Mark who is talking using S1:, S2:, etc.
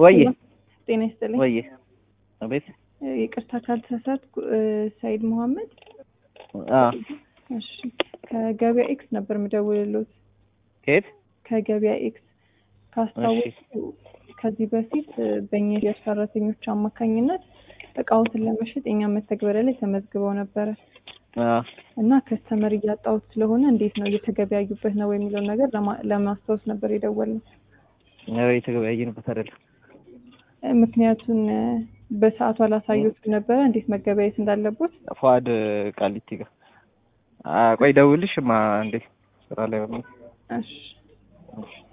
S1: ወይ
S2: ጤና ይስጥልኝ።
S1: ወይ አቤት
S2: ይቅርታ ካልተሳሳትኩ ሰይድ መሐመድ።
S1: አ
S2: እሺ ከገበያ ኤክስ ነበር የምደውልሎት።
S1: ከየት
S2: ከገበያ ኤክስ ካስታወሱ ከዚህ በፊት በእኛ የሽያጭ ሰራተኞች አማካኝነት እቃዎትን ለመሸጥ የኛ መተግበሪያ ላይ ተመዝግበው ነበረ
S1: አ
S2: እና ከስተመር እያጣሁት ስለሆነ እንዴት ነው እየተገበያዩበት ነው የሚለውን ነገር ለማ- ለማስታወስ ነበር የደወልነው።
S1: ያው የተገበያየንበት አይደለም።
S2: ምክንያቱን በሰዓቱ አላሳዩትም ነበረ እንዴት መገበያየት እንዳለቦት።
S1: ፏድ ቃሊቲ ጋር አ ቆይ ደውልሽ ማ እንዴ ስራ ላይ ሆነ
S2: እሺ
S1: እሺ